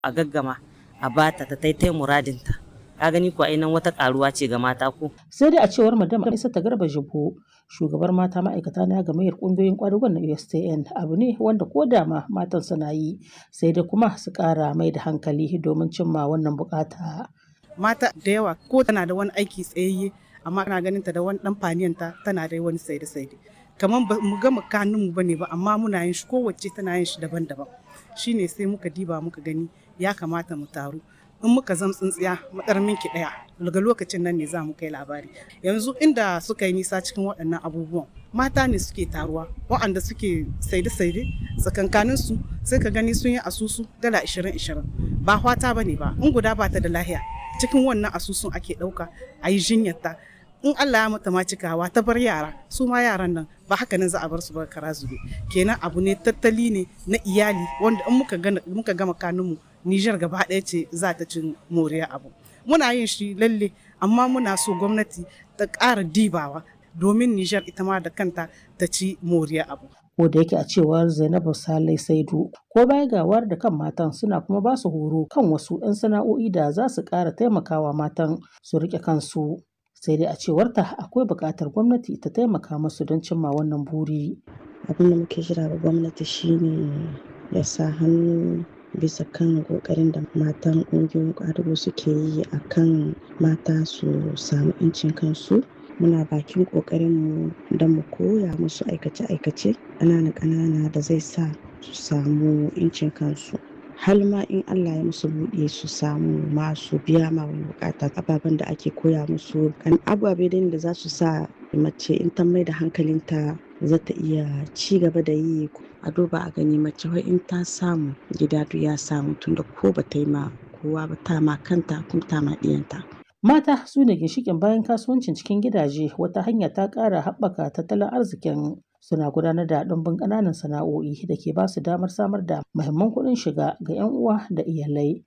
a gaggama a bata ta taitai muradinta ka gani ko ainihin wata karuwa ce ga mata ko sai dai a cewar madam isa ta garba jibo shugabar mata ma'aikata na gamayyar kungiyoyin kwadugon na USTN abu ne wanda ko da ma matan suna yi sai dai kuma su kara mai da hankali domin cimma wannan bukata mata da yawa ko tana da wani aiki tsayayye amma kana ganin ta da wani dan faniyanta tana da wani saide saide kamar ba mu gama kanun mu bane ba amma muna yin shi kowace tana yin shi daban-daban shine sai muka diba muka gani ya kamata mu taru in muka zam tsintsiya matsarmin ki daya daga lokacin nan ne za mu kai labari yanzu inda suka yi nisa cikin waɗannan abubuwan mata ne suke taruwa waɗanda suke saide-saide tsakankanin su sai ka gani sun yi asusu dala 20-20 ba hwata ba ne ba in guda ba ta da lahiya cikin wannan asusun ake ɗauka a yi jinyarta in Allah ya mata ma cikawa ta bar yara su ma yaran nan ba haka nan za a bar su ba kara zube kenan abu ne tattali ne na iyali wanda in muka gama kanunmu Nijar gaba ɗaya ce za ta cin moriya abu. Muna yin shi lalle amma muna so gwamnati ta ƙara dibawa domin Nijar ita ma da kanta ta ci moriya abu. Ko da yake a cewar Zainabu Salai Saidu ko baya ga wayar da kan matan suna kuma ba su horo kan wasu 'yan sana'o'i da za su ƙara taimakawa matan su riƙe kansu. Sai dai a cewarta akwai buƙatar gwamnati ta taimaka musu don cimma wannan buri. Abin da muke jira ga gwamnati shine ya sa hannu bisa kan kokarin da matan ƙungiyoyin ƙwadago suke yi a kan mata su samu 'yancin kansu muna bakin ƙoƙarinmu don mu koya musu aikace-aikace ƙanana-ƙanana da zai sa su samu 'yancin kansu har ma in Allah ya musu buɗe su samu masu biya ma wani bukata ababen da ake koya musu kan ababe da za su sa mace in ta mai da hankalinta za ta iya ci gaba da yi a duba a gani mace wai in ta samu gida duk ya samu tunda ko ba ta yi ma kowa ba ta ma kanta kuma ta ma ɗiyanta. Mata su ne ginshikin bayan kasuwancin cikin gidaje wata hanya ta ƙara haɓaka tattalin arzikin suna gudanar da ɗumbin ƙananan sana'o'i da ke ba su damar samar da muhimman kuɗin shiga ga 'yan uwa da iyalai.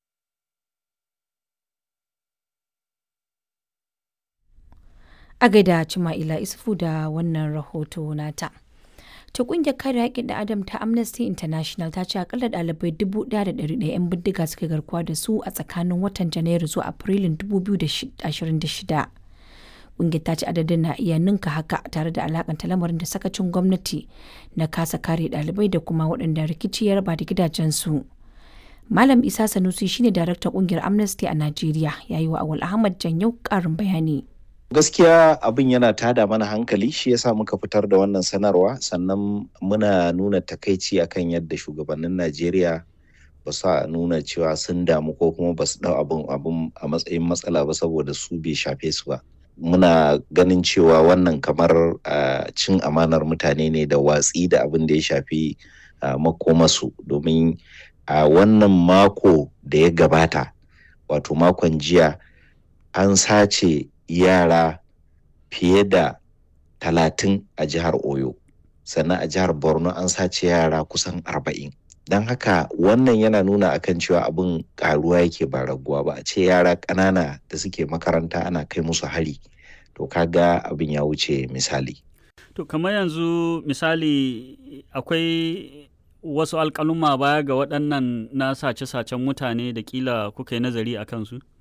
A gaida Cima'ila Isufu da wannan rahoto nata. ta kungiyar kare haƙƙin da adam ta amnesty international ta ce akalla ɗalibai 1,100 'yan bindiga suka garkuwa da su a tsakanin watan janairu zuwa afrilun 2026 kungiyar ta ce adadin na iya ninka haka tare da alakanta lamarin da sakacin gwamnati na kasa kare ɗalibai da kuma waɗanda rikici ya raba da gidajensu malam isa sanusi shine daraktan kungiyar amnesty a najeriya ya yi wa awal ahmad janyau ƙarin bayani gaskiya abin yana tada mana hankali shi yasa muka fitar da wannan sanarwa sannan muna nuna takaici akan yadda shugabannin najeriya ba su nuna cewa sun damu ko kuma ba su dau abin abin a matsayin matsala ba saboda su bai shafe su ba muna ganin cewa wannan kamar cin amanar mutane ne da watsi da abin da ya shafi makomasu domin a wannan mako da ya gabata wato makon jiya an sace yara fiye da talatin a jihar oyo sannan a jihar borno an sace yara kusan arba'in don haka wannan yana nuna akan cewa abin karuwa yake ba raguwa ba a ce yara ƙanana da suke makaranta ana kai musu hari to kaga abin ya wuce misali to kamar yanzu misali akwai wasu alƙaluma baya ga waɗannan na sace-sacen mutane da kila kuka yi nazari a kansu